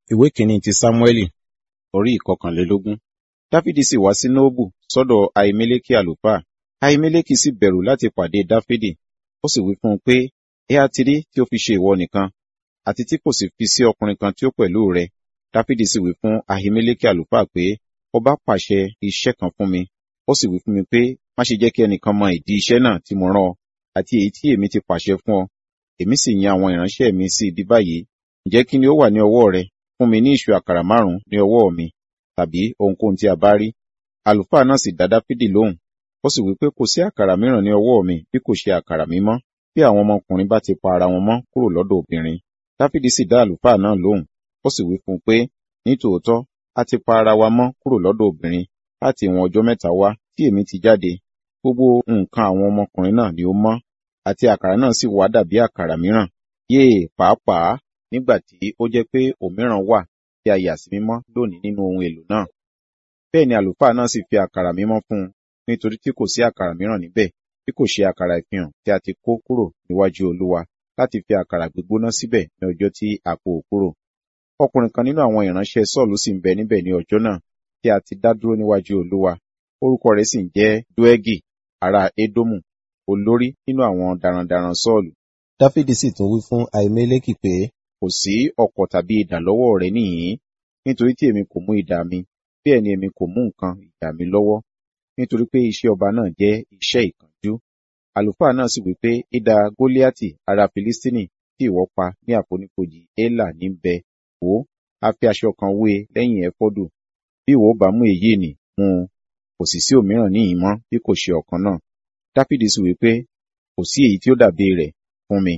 ìwé kìíní ti sámúẹ́lì orí ìkọkànlélógún dáfídì sì wá sí nóòbù sọ́dọ̀ ahimeleki àlùfáà ahimeleki sì bẹ̀rù láti pàdé dáfídì ó sì wí fún un pé ẹ á ti rí tí ó fi ṣe ìwọ nìkan àti tí kò sì fi sí ọkùnrin kan tí ó pẹ̀lú rẹ dáfídì sì wí fún ahimeleki àlùfáà pé ọba pàṣẹ iṣẹ́ kan fún mi ó sì wí fún mi pé má ṣe jẹ́ kí ẹnìkan mọ ìdí iṣẹ́ náà tí mo rán ọ àti èyí tí èmi ti pàṣẹ fún ọ èmi sì yan àwọn ìránṣẹ́ mi sí ibi báyìí ǹjẹ́ kí ni ó wà ní ọwọ́ rẹ fún mi ní ìṣù àkàrà márùn-ún ní ọwọ́ mi tàbí ohunkóhun tí a bá rí àlùfáà náà sì dá dáfídì lóhùn ó sì wí pé kò sí àkàrà mìíràn ní ọwọ́ mi bí kò ṣe àkàrà mímọ́ bí àwọn ọmọkùnrin bá ti pa ara wọn mọ́ kúrò lọ́dọ̀ obìnrin dáfídì sì dá àlùfáà náà lóhùn ó sì wí fún un pé nítòótọ́ a ti pa ara wa mọ́ kúrò lọ́dọ̀ obìnrin láti ìwọ̀n ọjọ́ mẹ́ta wá tí èmi ti jáde gbogbo nǹkan àwọn ọmọkùnrin náà ni ó mọ́ àti àkàrà náà sì wá dàbí àkàrà mìíràn yéè pàápàá nígbà tí ó jẹ́ pé òmíràn wà tí a yà sí mímọ́ lónìí nínú ohun èlò náà bẹ́ẹ̀ ni àlùfáà náà sì fi àkàrà mímọ́ fún un nítorí tí kò sí àkàrà mìíràn níbẹ̀ bí kò ṣe àkàrà ìfihàn tí a ti kó kúrò níwájú olúwa láti fi àkàrà gbígbóná síbẹ̀ ní ọjọ́ tí a kó o kúrò ọkùnrin kan nínú àwọn ìránṣẹ́ sọ́ọ̀lù sì ń bẹ níbẹ̀ ní ọjọ́ náà tí a ti dá dúró níwájú olúwa orúkọ rẹ̀ sì ń jẹ́ dúẹ́gì ará édómù olórí nínú àwọn darandaran sọ́ọ̀lù dáfídì sì tún wí fún ahimeleki pé kò sí ọ̀kọ̀ tàbí idà lọ́wọ́ rẹ̀ níhìn-ín nítorí tí èmi kò mú idà mi bẹ́ẹ̀ ni èmi kò mú nǹkan idà mi lọ́wọ́ nítorí pé iṣẹ́ ọba náà jẹ́ iṣẹ́ ìkánjú àlùfáà náà sì wí pé idà goliati ará filistini tí ìwọ pa ní àfonífojì élà ní bẹ wò á fi aṣọ kan wé e lẹ́yìn ẹfọ́dù bí ìwọ bá mú èyí nì mú un kò sì sí òmíràn níhìn mọ́ bí kò ṣe ọ̀kan náà dáfídì sì wí pé kò sí èyí tí ó dàbí rẹ̀ fún mi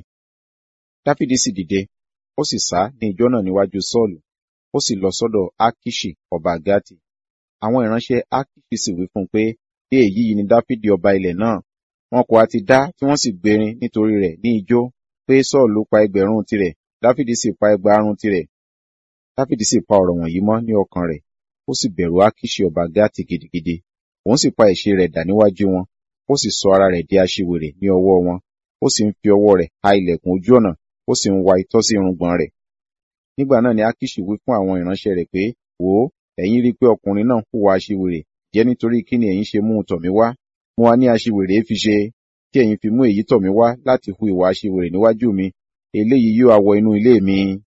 dáfídì sì dìde ó sì sá ní ijọ́ náà níwájú sọ́ọ̀lù ó sì lọ sọ́dọ̀ akiṣi ọba gati àwọn ìránṣẹ́ akiṣi sì wí fún un pé bí èyí yìí ni dáfídì ọba ilẹ̀ náà wọn kò á ti dá tí wọ́n sì gbérin nítorí rẹ̀ ní ijó pé sọ́ọ̀lù pa ẹgbẹ̀rún tirẹ̀ dáfídì sì pa ẹgbàárún tirẹ̀ dáfídì sì pa ọ̀rọ̀ wọ̀nyí mọ́ ní ọkàn rẹ̀ ó sì bẹ̀rù akiṣi ọba gati gidigidi òun sì pa ẹ̀ṣẹ̀ rẹ̀ dà níwájú wọn ó sì sọ ara rẹ̀ di aṣiwèrè ní ọwọ́ wọn ó sì ń fi ọwọ́ rẹ̀ ha ilẹ̀kùn ojú ọ̀nà ó sì ń wa itọ́ sí irùngbọ̀n rẹ̀ nígbà náà ni akiṣi wí fún àwọn ìránṣẹ́ rẹ̀ pé wò ó ẹ̀yin rí i pé ọkùnrin náà hùwà aṣiwèrè jẹ́ nítorí kí ni ẹ̀yin ṣe mú un tọ̀ mí wá mo wá ní aṣiwèrè fi ṣe tí ẹ̀yin fi mú èyí tọ̀ mí wá láti hu ìwà aṣiwèrè níwájú mi eléyìí yóò awọ inú ilé mi